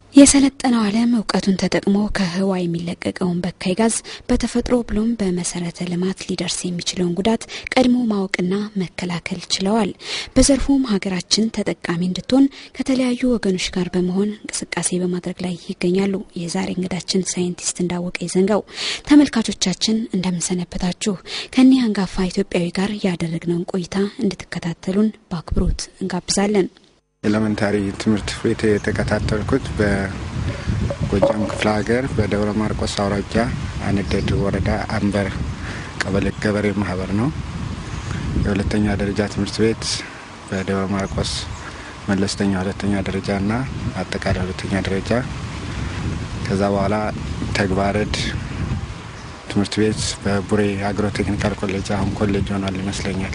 የሰለጠነው ዓለም እውቀቱን ተጠቅሞ ከህዋ የሚለቀቀውን በካይ ጋዝ በተፈጥሮ ብሎም በመሰረተ ልማት ሊደርስ የሚችለውን ጉዳት ቀድሞ ማወቅና መከላከል ችለዋል። በዘርፉም ሀገራችን ተጠቃሚ እንድትሆን ከተለያዩ ወገኖች ጋር በመሆን እንቅስቃሴ በማድረግ ላይ ይገኛሉ። የዛሬ እንግዳችን ሳይንቲስት እንዳወቀ ይዘንጋው። ተመልካቾቻችን እንደምንሰነበታችሁ። ከኒህ አንጋፋ ኢትዮጵያዊ ጋር ያደረግነውን ቆይታ እንድትከታተሉን በአክብሮት እንጋብዛለን። ኤሌመንታሪ ትምህርት ቤት የተከታተልኩት በጎጃም ክፍለ ሀገር በደብረ ማርቆስ አውራጃ አንደድ ወረዳ አንበር ቀበሌ ገበሬ ማህበር ነው። የሁለተኛ ደረጃ ትምህርት ቤት በደብረ ማርቆስ መለስተኛ ሁለተኛ ደረጃና አጠቃላይ ሁለተኛ ደረጃ። ከዛ በኋላ ተግባረድ ትምህርት ቤት በቡሬ አግሮ ቴክኒካል ኮሌጅ አሁን ኮሌጅ ሆኗል ይመስለኛል።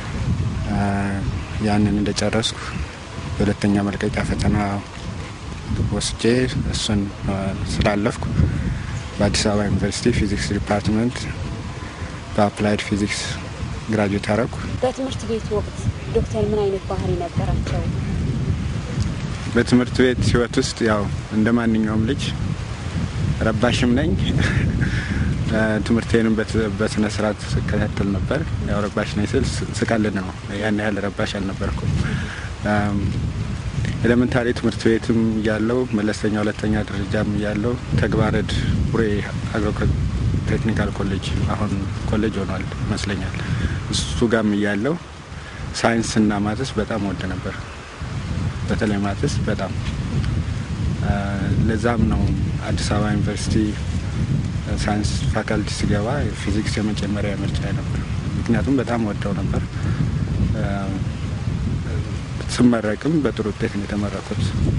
ያንን እንደጨረስኩ የሁለተኛ መልቀቂያ ፈተና ወስጄ እሱን ስላለፍኩ በአዲስ አበባ ዩኒቨርሲቲ ፊዚክስ ዲፓርትመንት በአፕላይድ ፊዚክስ ግራጁዌት አረኩ። በትምህርት ቤት ወቅት ዶክተር ምን አይነት ባህሪ ነበራቸው? በትምህርት ቤት ህይወት ውስጥ ያው እንደ ማንኛውም ልጅ ረባሽም ነኝ። ትምህርቴንም በስነ ስርዓት ስከታተል ነበር። ያው ረባሽ ነኝ ስል ስቀልድ ነው። ያን ያህል ረባሽ አልነበርኩም። ኤሌመንታሪ ትምህርት ቤትም እያለው መለስተኛ ሁለተኛ ደረጃም እያለው ተግባረድ ቡሬ አግሮ ቴክኒካል ኮሌጅ አሁን ኮሌጅ ሆኗል ይመስለኛል። እሱ ጋም እያለው ሳይንስና ማትስ በጣም ወድ ነበር። በተለይ ማትስ በጣም ለዛም ነው አዲስ አበባ ዩኒቨርሲቲ ሳይንስ ፋካልቲ ሲገባ ፊዚክስ የመጀመሪያ ምርጫ ነበር። ምክንያቱም በጣም ወደው ነበር። ስመረቅም በጥሩ ውጤት ነው የተመረኩት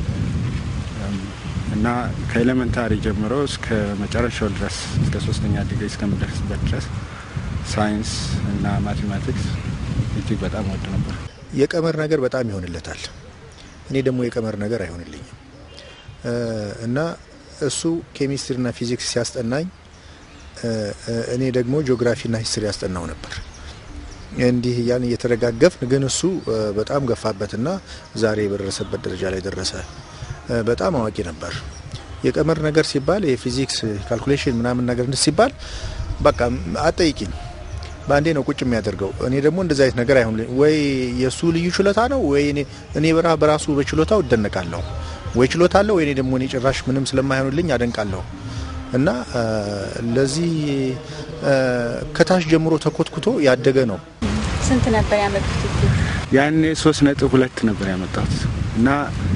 እና ከኤሌመንታሪ ጀምሮ እስከ መጨረሻው ድረስ እስከ ሶስተኛ ዲግሪ እስከምደርስበት ድረስ ሳይንስ እና ማቴማቲክስ እጅግ በጣም ወድ ነበር። የቀመር ነገር በጣም ይሆንለታል። እኔ ደግሞ የቀመር ነገር አይሆንልኝም እና እሱ ኬሚስትሪና ፊዚክስ ሲያስጠናኝ እኔ ደግሞ ጂኦግራፊና ሂስትሪ ያስጠናው ነበር። እንዲህ እያን እየተደጋገፍን ግን እሱ በጣም ገፋበትና ዛሬ በደረሰበት ደረጃ ላይ ደረሰ። በጣም አዋቂ ነበር። የቀመር ነገር ሲባል የፊዚክስ ካልኩሌሽን ምናምን ነገር ሲባል በቃ አጠይቂኝ በአንዴ ነው ቁጭ የሚያደርገው። እኔ ደግሞ እንደዚ አይነት ነገር አይሆን ወይ የእሱ ልዩ ችሎታ ነው ወይ እኔ በራ በራሱ በችሎታው እደነቃለሁ። ወይ ችሎታ አለው ወይ እኔ ደግሞ እኔ ጭራሽ ምንም ስለማይሆንልኝ አደንቃለሁ። እና ለዚህ ከታች ጀምሮ ተኮትኩቶ ያደገ ነው። ስንት ነበር ያመጡት? ያኔ ሶስት ነጥብ ሁለት ነበር ያመጣሁት እና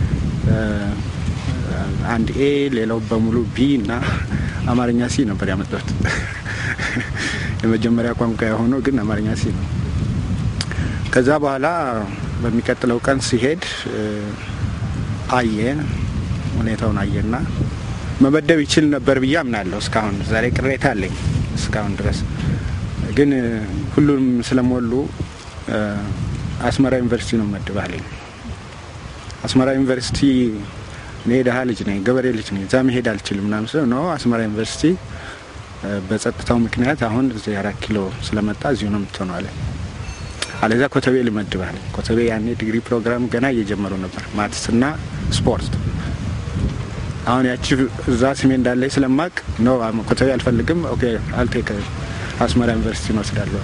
አንድ ኤ ሌላው በሙሉ ቢ እና አማርኛ ሲ ነበር ያመጣሁት። የመጀመሪያ ቋንቋ የሆነው ግን አማርኛ ሲ ነው። ከዛ በኋላ በሚቀጥለው ቀን ሲሄድ አየ ሁኔታውን አየና መመደብ ይችል ነበር ብዬ አምናለሁ። እስካሁን ዛሬ ቅሬታ አለኝ። እስካሁን ድረስ ግን ሁሉም ስለሞሉ አስመራ ዩኒቨርሲቲ ነው መድባለኝ። አስመራ ዩኒቨርሲቲ እኔ ደሀ ልጅ ነኝ፣ ገበሬ ልጅ ነኝ፣ እዛ መሄድ አልችልም ምናምን ስለው ነው አስመራ ዩኒቨርሲቲ በጸጥታው ምክንያት አሁን እዚህ አራት ኪሎ ስለመጣ እዚሁ ነው የምትሆነው አለ። አለዛ ኮተቤ ልመድባል። ኮተቤ ያኔ ዲግሪ ፕሮግራም ገና እየጀመሩ ነበር፣ ማትስና ስፖርት አሁን ያቺ እዛ ስሜ እንዳለ ስለማቅ ነው ኮተቤ አልፈልግም። ኦኬ አልቴክ አስመራ ዩኒቨርሲቲ እንወስዳለሁ።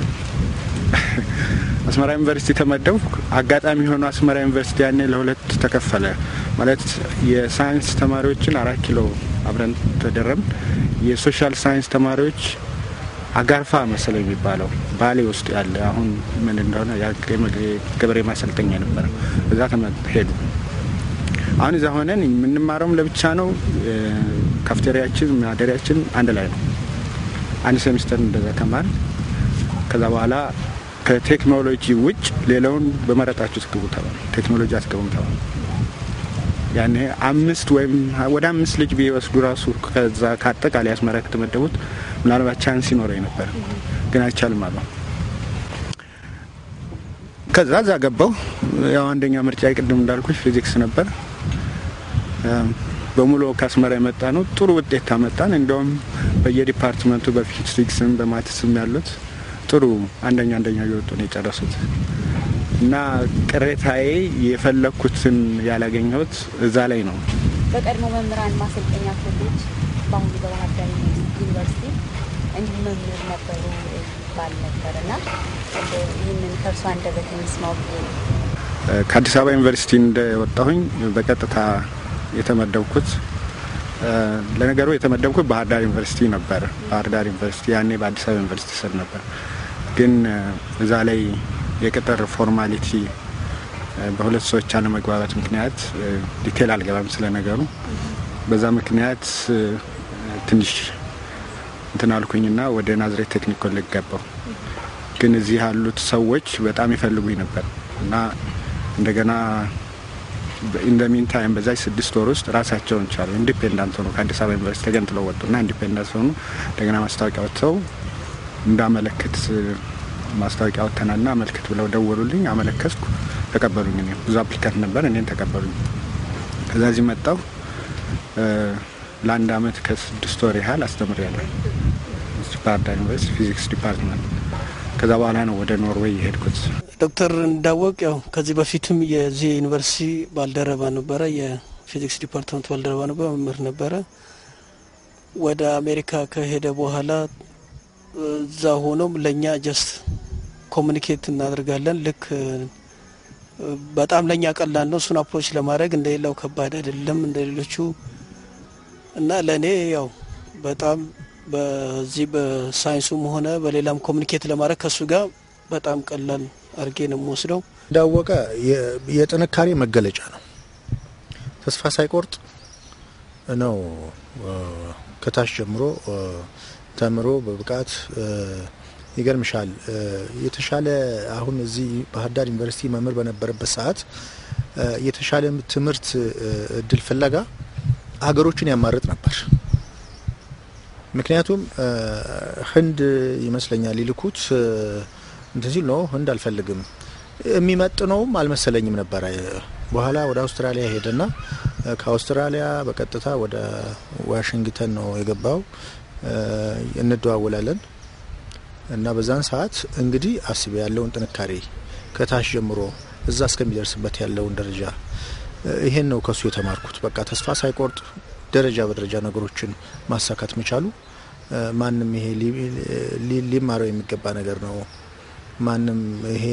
አስመራ ዩኒቨርሲቲ ተመደብኩ። አጋጣሚ የሆኑ አስመራ ዩኒቨርሲቲ ያኔ ለሁለት ተከፈለ። ማለት የሳይንስ ተማሪዎችን አራት ኪሎ አብረን ተደረምን። የሶሻል ሳይንስ ተማሪዎች አጋርፋ መሰለ የሚባለው ባሌ ውስጥ ያለ አሁን ምን እንደሆነ ገበሬ ማሰልጠኛ ነበረ። እዛ ሄዱ። አሁን እዛ ሆነን የምንማረውም ለብቻ ነው። ካፍቴሪያችን ማደሪያችን አንድ ላይ ነው። አንድ ሴሚስተር እንደዛ ተማር። ከዛ በኋላ ከቴክኖሎጂ ውጭ ሌላውን በመረጣችሁ ትግቡ ተባሉ። ቴክኖሎጂ አትገቡም ተባሉ። ያኔ አምስት ወይም ወደ አምስት ልጅ ቢወስዱ ራሱ ከዛ ከአጠቃላይ አስመራ ከተመደቡት ምናልባት ቻንስ ይኖረኝ ነበር፣ ግን አይቻልም አሉ። ከዛ እዛ ገባው። ያው አንደኛ ምርጫ ቅድም እንዳልኩሽ ፊዚክስ ነበር። በሙሉ ከአስመራ የመጣ ነው። ጥሩ ውጤት ታመጣን። እንዲያውም በየዲፓርትመንቱ በፊዚክስም በማትስም ያሉት ጥሩ አንደኛ አንደኛ እየወጡ ነው የጨረሱት። እና ቅሬታዬ የፈለግኩትን ያላገኘሁት እዛ ላይ ነው። በቀድሞ መምህራን ማሰልጠኛ ኮሌጅ በአሁኑ በባህር ዳር ዩኒቨርሲቲ እንዲሁ መምህር ነበሩ ይባል ነበር እና ይህንን ከእርሷ አንደበት እንስማው ብዬ ነው። ከአዲስ አበባ ዩኒቨርሲቲ እንደወጣሁኝ በቀጥታ የተመደብኩት ለነገሩ የተመደብኩት ባህር ዳር ዩኒቨርሲቲ ነበር። ባህር ዳር ዩኒቨርሲቲ ያኔ በአዲስ አበባ ዩኒቨርሲቲ ስር ነበር። ግን እዛ ላይ የቅጥር ፎርማሊቲ በሁለት ሰዎች አለመግባባት ምክንያት ዲቴል አልገባም ስለ ነገሩ። በዛ ምክንያት ትንሽ እንትን አልኩኝና ወደ ናዝሬት ቴክኒክ ኮሌጅ ገባሁ። ግን እዚህ ያሉት ሰዎች በጣም ይፈልጉኝ ነበር እና እንደገና ኢን ደ ሚን ታይም በዛች ስድስት ወር ውስጥ ራሳቸውን ቻሉ። ኢንዲፔንዳንት ሆኑ። ከአዲስ አበባ ዩኒቨርሲቲ ተገንጥለው ወጡና ኢንዲፔንዳንት ሆኑ። እንደገና ማስታወቂያ ወጥተው እንዳመለክት ማስታወቂያ ወጥተናልና አመልክት ብለው ደወሉልኝ። አመለከትኩ፣ ተቀበሉኝ። እኔ ብዙ አፕሊካንት ነበር፣ እኔን ተቀበሉኝ። ከዛ እዚህ መጣሁ። ለአንድ አመት ከስድስት ወር ያህል አስተምሬያለሁ ባህር ዳር ዩኒቨርሲቲ ፊዚክስ ዲፓርትመንት። ከዛ በኋላ ነው ወደ ኖርዌይ የሄድኩት። ዶክተር እንዳወቅ ያው ከዚህ በፊትም የዚህ ዩኒቨርሲቲ ባልደረባ ነበረ፣ የፊዚክስ ዲፓርትመንት ባልደረባ ነበረ፣ መምህር ነበረ። ወደ አሜሪካ ከሄደ በኋላ እዛ ሆኖም ለእኛ ጀስት ኮሚኒኬት እናደርጋለን። ልክ በጣም ለእኛ ቀላል ነው እሱን አፕሮች ለማድረግ እንደሌላው ከባድ አይደለም እንደ ሌሎቹ እና ለእኔ ያው በጣም በዚህ በሳይንሱም ሆነ በሌላም ኮሚኒኬት ለማድረግ ከእሱ ጋር በጣም ቀላል አድርጌ ነው የምወስደው። እንዳወቀ የጥንካሬ መገለጫ ነው። ተስፋ ሳይቆርጥ ነው ከታች ጀምሮ ተምሮ በብቃት ይገርምሻል። የተሻለ አሁን እዚህ ባህር ዳር ዩኒቨርሲቲ መምህር በነበረበት ሰዓት የተሻለ ትምህርት እድል ፍለጋ ሀገሮችን ያማርጥ ነበር። ምክንያቱም ህንድ ይመስለኛል ይልኩት እንትን ሲል ነው ህንድ አልፈልግም የሚመጥነውም አልመሰለኝም ነበረ። በኋላ ወደ አውስትራሊያ ሄደና ከአውስትራሊያ በቀጥታ ወደ ዋሽንግተን ነው የገባው። እንደዋወላለን እና በዛን ሰዓት እንግዲህ አስቤ ያለውን ጥንካሬ ከታች ጀምሮ እዛ እስከሚደርስበት ያለውን ደረጃ ይሄን ነው ከሱ የተማርኩት። በቃ ተስፋ ሳይቆርጥ ደረጃ በደረጃ ነገሮችን ማሳካት መቻሉ ማንም ይሄ ሊማረው የሚገባ ነገር ነው። ማንም ይሄ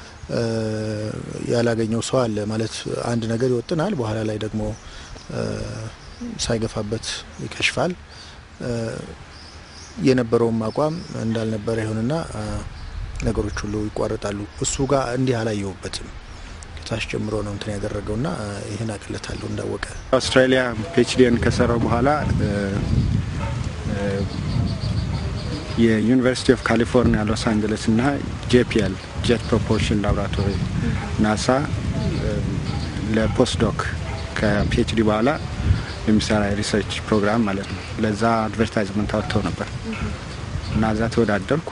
ያላገኘው ሰው አለ ማለት አንድ ነገር ይወጥናል፣ በኋላ ላይ ደግሞ ሳይገፋበት ይከሽፋል። የነበረውም አቋም እንዳልነበረ ይሆንና ነገሮች ሁሉ ይቋረጣሉ። እሱ ጋር እንዲህ አላየሁበትም። ከታች ጀምሮ ነው እንትን ያደረገውና ይህን አቅለታለሁ እንዳወቀ አውስትራሊያ ፒኤችዲን ከሰራው በኋላ የዩኒቨርሲቲ ኦፍ ካሊፎርኒያ ሎስ አንጀለስ እና ጄፒኤል ጄት ፕሮፖርሽን ላቦራቶሪ ናሳ ለፖስትዶክ ከፒኤችዲ በኋላ የሚሰራ የሪሰርች ፕሮግራም ማለት ነው። ለዛ አድቨርታይዝመንት አወጥተው ነበር እና እዛ ተወዳደርኩ።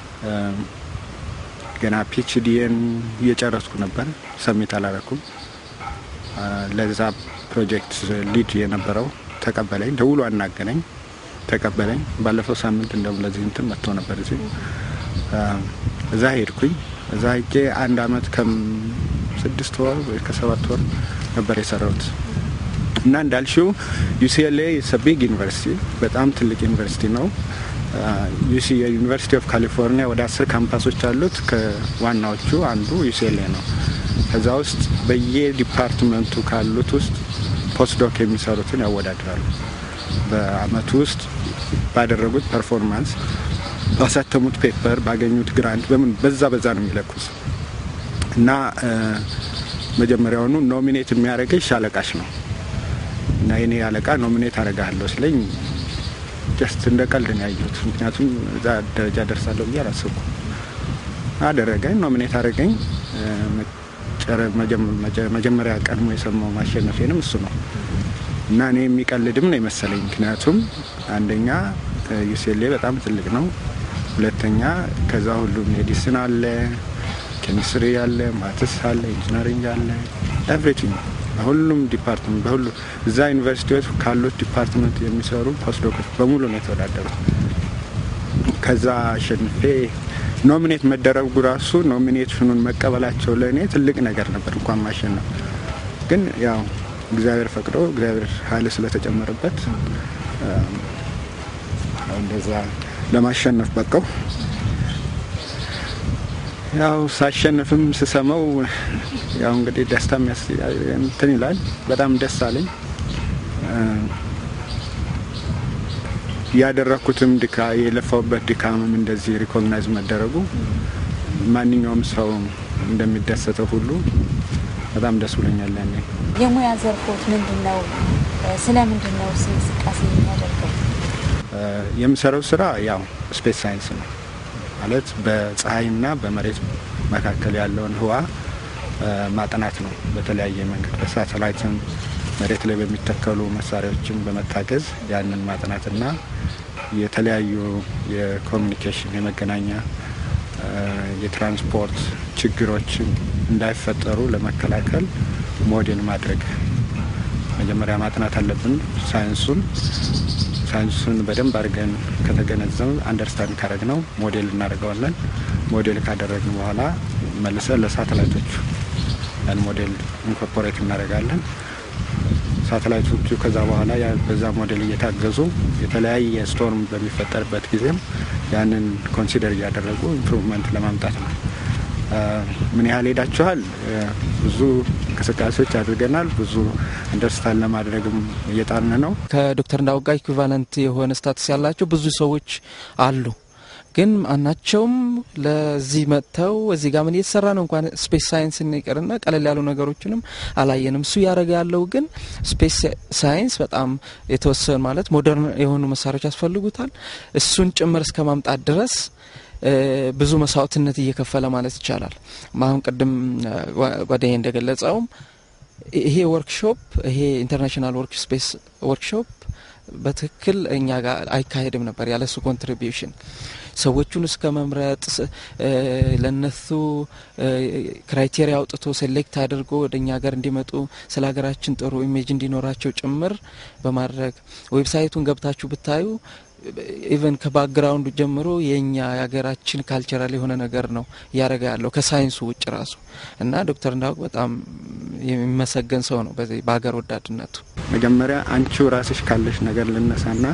ገና ፒኤችዲን እየጨረስኩ ነበር፣ ሰሚት አላረኩም። ለዛ ፕሮጀክት ሊድ የነበረው ተቀበለኝ፣ ደውሎ አናገረኝ፣ ተቀበለኝ። ባለፈው ሳምንት እንደውም ለዚህ እንትን መጥቶ ነበር እዚህ እዛ ሄድኩኝ። እዛ ሄጄ አንድ አመት ከስድስት ወር ወይ ከሰባት ወር ነበር የሰራሁት እና እንዳልሽው ዩሲኤልኤ ቢግ ዩኒቨርሲቲ በጣም ትልቅ ዩኒቨርሲቲ ነው። ዩሲ የዩኒቨርሲቲ ኦፍ ካሊፎርኒያ ወደ አስር ካምፓሶች አሉት። ከዋናዎቹ አንዱ ዩሲኤልኤ ነው። ከዛ ውስጥ በየዲፓርትመንቱ ካሉት ውስጥ ፖስትዶክ የሚሰሩትን ያወዳድራሉ። በአመቱ ውስጥ ባደረጉት ፐርፎርማንስ፣ ባሳተሙት ፔፐር፣ ባገኙት ግራንት በምን በዛ በዛ ነው የሚለኩት እና መጀመሪያውኑ ኖሚኔት የሚያደርገኝ አለቃሽ ነው እና የኔ አለቃ ኖሚኔት አደርግሃለሁ ስለኝ ጀስት እንደ ቀልድ ነው ያየሁት። ምክንያቱም እዛ ደረጃ ደርሳለሁ ብዬ አላሰብኩም። አደረገኝ፣ ኖሚኔት አደረገኝ። መጀመሪያ ቀድሞ የሰማው ማሸነፌንም እሱ ነው እና እኔ የሚቀልድም ነው የመሰለኝ። ምክንያቱም አንደኛ ዩሴሌ በጣም ትልቅ ነው፣ ሁለተኛ ከዛ ሁሉ ሜዲሲን አለ፣ ኬሚስትሪ አለ፣ ማትስ አለ፣ ኢንጂነሪንግ አለ፣ ኤቭሪቲንግ ሁሉም ዲፓርትመንት በሁሉ እዛ ዩኒቨርሲቲዎች ካሉት ዲፓርትመንት የሚሰሩ ፖስትዶኮች በሙሉ ነው የተወዳደሩት። ከዛ አሸንፌ ኖሚኔት መደረጉ ራሱ ኖሚኔሽኑን መቀበላቸው ለእኔ ትልቅ ነገር ነበር፣ እንኳን ማሸነፍ። ግን ያው እግዚአብሔር ፈቅዶ እግዚአብሔር ኃይል ስለተጨመረበት እንደዛ ለማሸነፍ በቃው። ያው ሳሸንፍም ስሰማው ያው እንግዲህ ደስታ እንትን ይላል። በጣም ደስ አለኝ። ያደረኩትም ድካ የለፋውበት ድካምም እንደዚህ ሪኮግናይዝ መደረጉ ማንኛውም ሰው እንደሚደሰተው ሁሉ በጣም ደስ ብሎኛል። ያኔ የሙያ ዘርፎት ምንድን ነው? ስለ ምንድን ነው እንቅስቃሴ የሚያደርገው? የምሰራው ስራ ያው ስፔስ ሳይንስ ነው ማለት በፀሐይና በመሬት መካከል ያለውን ህዋ ማጥናት ነው። በተለያየ መንገድ በሳተላይትም መሬት ላይ በሚተከሉ መሳሪያዎችን በመታገዝ ያንን ማጥናትና የተለያዩ የኮሚኒኬሽን የመገናኛ የትራንስፖርት ችግሮች እንዳይፈጠሩ ለመከላከል ሞዴል ማድረግ መጀመሪያ ማጥናት አለብን። ሳይንሱን ሳይንሱን በደንብ አድርገን ከተገነዘብ አንደርስታንድ ካደረግ ነው ሞዴል እናደርገዋለን። ሞዴል ካደረግን በኋላ መልሰን ለሳተላይቶቹ ያን ሞዴል ኢንኮርፖሬት እናደርጋለን። ሳተላይቶቹ ከዛ በኋላ በዛ ሞዴል እየታገዙ የተለያየ ስቶርም በሚፈጠርበት ጊዜም ያንን ኮንሲደር እያደረጉ ኢምፕሩቭመንት ለማምጣት ነው። ምን ያህል ሄዳችኋል? ብዙ እንቅስቃሴዎች አድርገናል። ብዙ አንደርስታንድ ለማድረግም እየጣርን ነው። ከዶክተር እንዳውጋ ኢኩቫለንት የሆነ ስታትስ ያላቸው ብዙ ሰዎች አሉ። ግን ማናቸውም ለዚህ መጥተው እዚህ ጋር ምን እየተሰራ ነው እንኳን ስፔስ ሳይንስ ይቅርና ቀለል ያሉ ነገሮችንም አላየንም። እሱ እያደረገ ያለው ግን ስፔስ ሳይንስ በጣም የተወሰኑ ማለት ሞደርን የሆኑ መሳሪያዎች ያስፈልጉታል። እሱን ጭምር እስከ ማምጣት ድረስ ብዙ መስዋዕትነት እየከፈለ ማለት ይቻላል። አሁን ቅድም ጓደኛዬ እንደገለጸውም ይሄ ወርክሾፕ ይሄ ኢንተርናሽናል ወርክ ስፔስ ወርክሾፕ በትክክል እኛ ጋር አይካሄድም ነበር ያለ እሱ ኮንትሪቢዩሽን ሰዎቹን እስከ መምረጥ ለነሱ ክራይቴሪያ አውጥቶ ሴሌክት አድርጎ ወደ እኛ ሀገር እንዲመጡ ስለ ሀገራችን ጥሩ ኢሜጅ እንዲኖራቸው ጭምር በማድረግ ዌብሳይቱን ገብታችሁ ብታዩ ኢቨን ከባክግራውንዱ ጀምሮ የእኛ የሀገራችን ካልቸራል የሆነ ነገር ነው እያደረገ ያለው ከሳይንሱ ውጭ ራሱ እና ዶክተር እንዳውቅ በጣም የሚመሰገን ሰው ነው በዚህ በሀገር ወዳድነቱ። መጀመሪያ አንቺው ራስሽ ካለሽ ነገር ልነሳና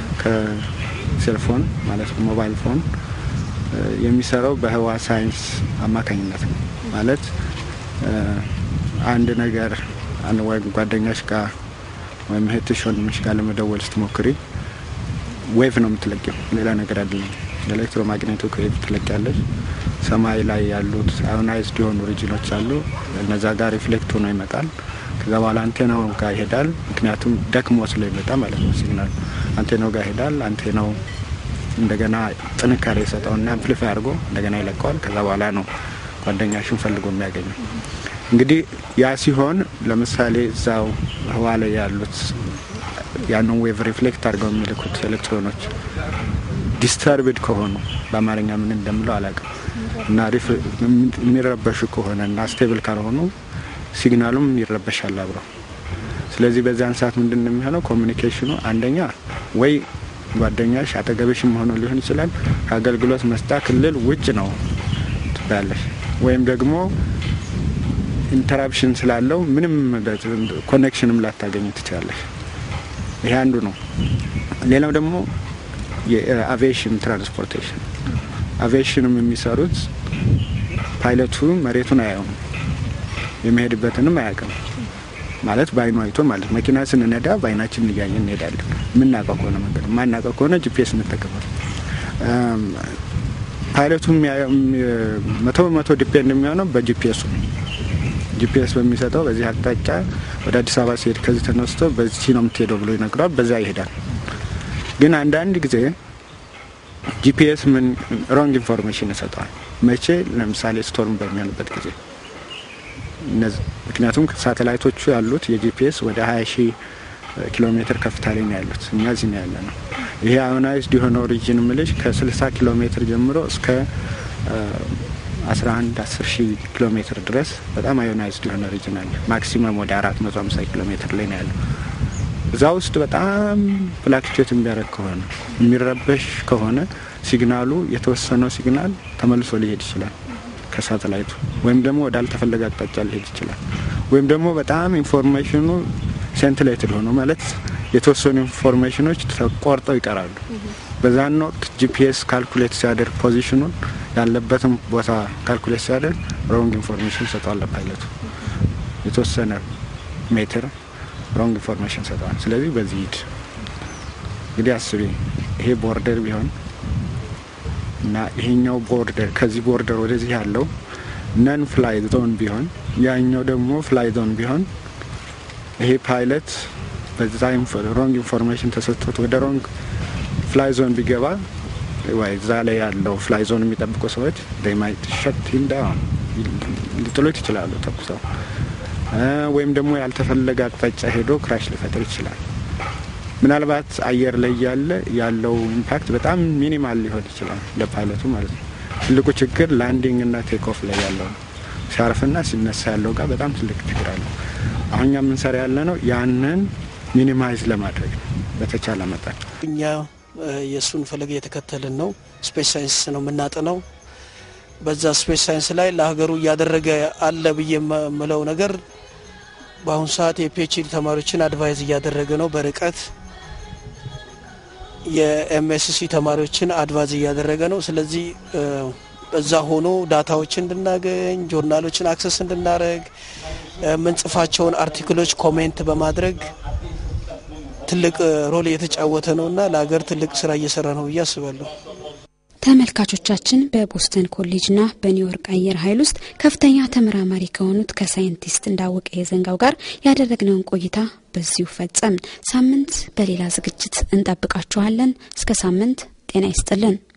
ከሴልፎን ማለት ሞባይል ፎን የሚሰራው በህዋ ሳይንስ አማካኝነት ነው። ማለት አንድ ነገር ወይም ጓደኛሽ ጋር ወይም እህትሽ ወንድምሽ ጋር ለመደወል ስትሞክሪ ዌቭ ነው የምትለቂው፣ ሌላ ነገር አይደለም። ኤሌክትሮማግኔቲክ ዌቭ ትለቂያለሽ። ሰማይ ላይ ያሉት አዮናይዝድ የሆኑ ሪጅኖች አሉ። እነዛ ጋር ሪፍሌክት ሆኖ ይመጣል። ከዛ በኋላ አንቴናው ጋር ይሄዳል። ምክንያቱም ደክሞ ስለሚመጣ ማለት ነው ሲግናል አንቴናው ጋር ይሄዳል። አንቴናው እንደገና ጥንካሬ የሰጠውና አምፕሊፋይ አድርጎ እንደገና ይለቀዋል። ከዛ በኋላ ነው ጓደኛሽን ፈልጎ የሚያገኘው። እንግዲህ ያ ሲሆን ለምሳሌ እዛው ህዋ ላይ ያሉት ያንን ዌቭ ሪፍሌክት አድርገው የሚልኩት ኤሌክትሮኖች ዲስተርብድ ከሆኑ በአማርኛ ምን እንደምለው አላውቅም እና የሚረበሹ ከሆነ እና ስቴብል ካልሆኑ ሲግናሉም ይረበሻል አብረው። ስለዚህ በዚያን ሰዓት ምንድን ነው የሚሆነው? ኮሚኒኬሽኑ አንደኛ ወይ ጓደኛሽ አጠገብሽም ሆኖ ሊሆን ይችላል ከአገልግሎት መስጫ ክልል ውጭ ነው ትባያለሽ፣ ወይም ደግሞ ኢንተራፕሽን ስላለው ምንም ኮኔክሽንም ላታገኝ ትችላለሽ። ይሄ አንዱ ነው። ሌላው ደግሞ የአቪዬሽን ትራንስፖርቴሽን አቪዬሽንም የሚሰሩት ፓይለቱ መሬቱን አያውም የሚሄድበትንም አያውቅም። ማለት በአይኑ አይቶ ማለት መኪና ስንነዳ በአይናችን እያየን እንሄዳለን። የምናውቀው ከሆነ መንገድ የማናውቀው ከሆነ ጂፒኤስ እንጠቀማል። ፓይለቱ መቶ በመቶ ዲፔንድ የሚሆነው በጂፒኤሱ ነው። ጂፒኤስ በሚሰጠው በዚህ አቅጣጫ ወደ አዲስ አበባ ሲሄድ ከዚህ ተነስቶ በዚህ ነው የምትሄደው ብሎ ይነግረዋል። በዛ ይሄዳል። ግን አንዳንድ ጊዜ ጂፒኤስ ምን ሮንግ ኢንፎርሜሽን ይሰጠዋል። መቼ? ለምሳሌ ስቶርም በሚሆንበት ጊዜ ምክንያቱም ሳተላይቶቹ ያሉት የጂፒኤስ ወደ ሀያ ሺህ ኪሎ ሜትር ከፍታ ላይ ነው ያሉት። እኛ እዚህ ነው ያለ ነው። ይሄ አዮናይዝድ የሆነው ሪጅን ምልሽ ከ60 ኪሎ ሜትር ጀምሮ እስከ 11 10 ሺህ ኪሎ ሜትር ድረስ በጣም አዮናይዝድ የሆነ ሪጅን አለ። ማክሲመም ወደ 450 ኪሎ ሜትር ላይ ነው ያለው። እዛ ውስጥ በጣም ፍላክቹዌት የሚያደርግ ከሆነ የሚረበሽ ከሆነ ሲግናሉ የተወሰነው ሲግናል ተመልሶ ሊሄድ ይችላል ከሳተላይቱ ወይም ደግሞ ወደ አልተፈለገ አቅጣጫ ሊሄድ ይችላል። ወይም ደግሞ በጣም ኢንፎርሜሽኑ ሴንትሌትድ ሆኖ ማለት የተወሰኑ ኢንፎርሜሽኖች ተቆርጠው ይቀራሉ። በዛን ወቅት ጂፒኤስ ካልኩሌት ሲያደርግ ፖዚሽኑን ያለበትን ቦታ ካልኩሌት ሲያደርግ ሮንግ ኢንፎርሜሽን ሰጠዋል ለፓይለቱ የተወሰነ ሜትር ሮንግ ኢንፎርሜሽን ሰጠዋል። ስለዚህ በዚህ ሂድ እንግዲህ አስቢ ይሄ ቦርደር ቢሆን እና ይሄኛው ቦርደር ከዚህ ቦርደር ወደዚህ ያለው ነን ፍላይ ዞን ቢሆን ያኛው ደግሞ ፍላይ ዞን ቢሆን ይሄ ፓይለት በዛ ሮንግ ኢንፎርሜሽን ተሰጥቶት ወደ ሮንግ ፍላይ ዞን ቢገባ ወይ እዛ ላይ ያለው ፍላይ ዞን የሚጠብቁ ሰዎች ማይት ሸት ሂም ዳውን ሊጥሎት ይችላሉ ተኩሰው ወይም ደግሞ ያልተፈለገ አቅጣጫ ሄዶ ክራሽ ሊፈጥር ይችላል። ምናልባት አየር ላይ ያለ ያለው ኢምፓክት በጣም ሚኒማል ሊሆን ይችላል ለፓይለቱ ማለት ነው። ትልቁ ችግር ላንዲንግ እና ቴክ ኦፍ ላይ ያለው ነው። ሲያርፍና ሲነሳ ያለው ጋር በጣም ትልቅ ችግር አለው። አሁን እኛ የምንሰራ ያለ ነው ያንን ሚኒማይዝ ለማድረግ ነው በተቻለ መጠን። እኛ የእሱን ፈለግ እየተከተልን ነው። ስፔስ ሳይንስ ነው የምናጥነው። በዛ ስፔስ ሳይንስ ላይ ለሀገሩ እያደረገ አለ ብዬ የምለው ነገር በአሁኑ ሰዓት የፒኤችዲ ተማሪዎችን አድቫይዝ እያደረገ ነው በርቀት የኤምኤስሲ ተማሪዎችን አድቫይዝ እያደረገ ነው። ስለዚህ በዛ ሆኖ ዳታዎችን እንድናገኝ ጆርናሎችን አክሰስ እንድናደረግ የምንጽፋቸውን አርቲክሎች ኮሜንት በማድረግ ትልቅ ሮል እየተጫወተ ነው እና ለሀገር ትልቅ ስራ እየሰራ ነው ብዬ አስባለሁ። ተመልካቾቻችን በቦስተን ኮሌጅና በኒውዮርክ አየር ኃይል ውስጥ ከፍተኛ ተመራማሪ ከሆኑት ከሳይንቲስት እንዳወቀ የዘንጋው ጋር ያደረግነውን ቆይታ በዚሁ ፈጸምን። ሳምንት በሌላ ዝግጅት እንጠብቃችኋለን። እስከ ሳምንት ጤና ይስጥልን።